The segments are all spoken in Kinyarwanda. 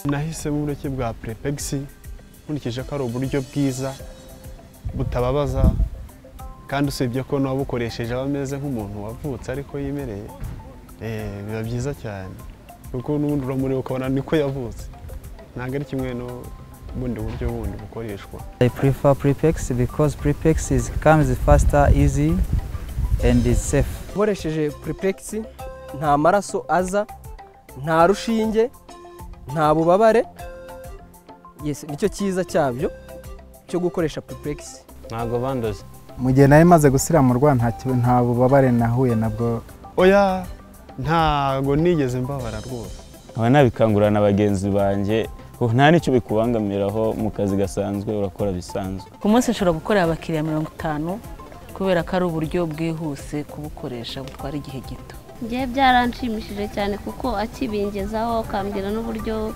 nahisemo ubureke bwa perepegisi nkurikije ko ari uburyo bwiza butababaza kandi usibye ko n'uwabukoresheje aba ameze nk'umuntu wavutse ariko yimereye eh, biba byiza cyane kuko n'ubundi uramureba ukabona niko yavutse ntabwo ari kimwe n'ubundi buryo bundi bukoreshwa I prefer Prepex because Prepex is, comes faster, easy, and is safe. ukoresheje puripegisi nta maraso aza nta rushinge nta bubabare yes nicyo cyiza cyabyo cyo gukoresha puripegisi ntabwo bandoze mu gihe nari maze gusiramurwa nta ki- nta bubabare nahuye nabwo oya ntago nigeze mbabara rwose nkaba nabikangurira na bagenzi banjye kuko nta n'icyo bikubangamiraho mu kazi gasanzwe urakora bisanzwe ku munsi nshobora gukorera abakiriya mirongo itanu kubera ko ari uburyo bwihuse kubukoresha butwara igihe gito ngewe byaranshimishije cyane kuko akibingezaho akambwira n'uburyo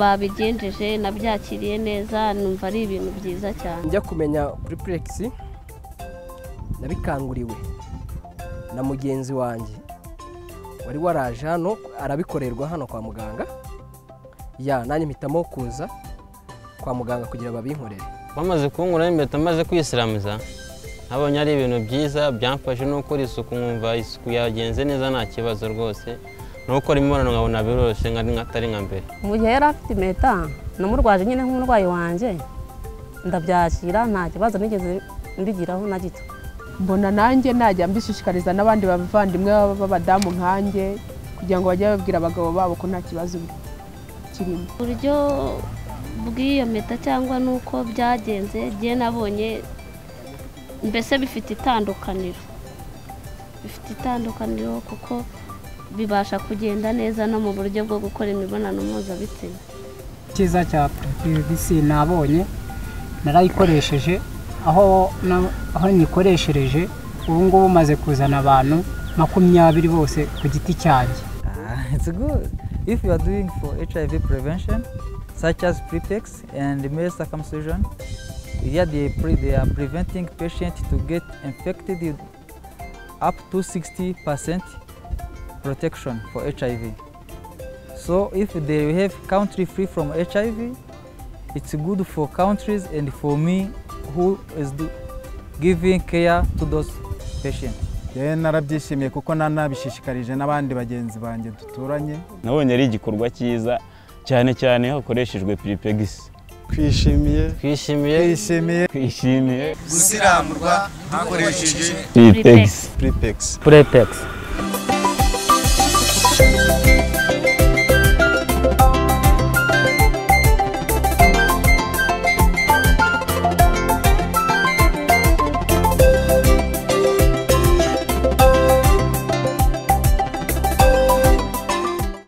babigenjeje nabyakiriye neza numva ari ibintu byiza cyane njya kumenya puripegisi nabikanguriwe na mugenzi wanjye wari waraje hano arabikorerwa hano kwa muganga ya nanjye mpitamo kuza kwa muganga kugira babinkorere bamaze kunkuramo impeta maze kwisiramuza nabonye ari ibintu byiza byamfashe no gukora isuku nkumva isuku yagenze neza nta kibazo rwose no gukora imibonano nkabona biroroshye nka atari nka mbere mu gihe yari afite impeta namurwaje nyine nk'umurwayi wanjye ndabyakira nta kibazo nigeze mbigiraho na gito mbona nanjye najya mbishishikariza n'abandi bavandimwe b'abadamu nkanjye kugira ngo bajye babwira abagabo babo ko nta kibazo kirimo uburyo bw'iyo mpeta cyangwa n'uko byagenze njye nabonye mbese bifite itandukaniro bifite itandukaniro kuko bibasha kugenda neza no mu buryo bwo gukora imibonano mpuzabitsina cyiza cya puripegisi nabonye narayikoresheje aho na- aho nyikoreshereje ubu ngubu maze kuzana abantu makumyabiri bose ku giti cyanjye Ah, it's good. If you are doing for HIV prevention, such as Prepex and male circumcision, yeah, they, pre- they are preventing patients to get infected with up to 60% protection for HIV. So if they have country free from HIV, it's good for countries and for me who is do- giving care to those patients. yewe narabyishimiye kuko nanabishishikarije n'abandi bagenzi banjye duturanye nabonye ari igikorwa cyiza cyane cyane iyo hakoreshejwe piripegisi twishimiye twishimiye twishimiye twishimiye gusiramurwa hakoresheje piripegisi puripegisi Prepex.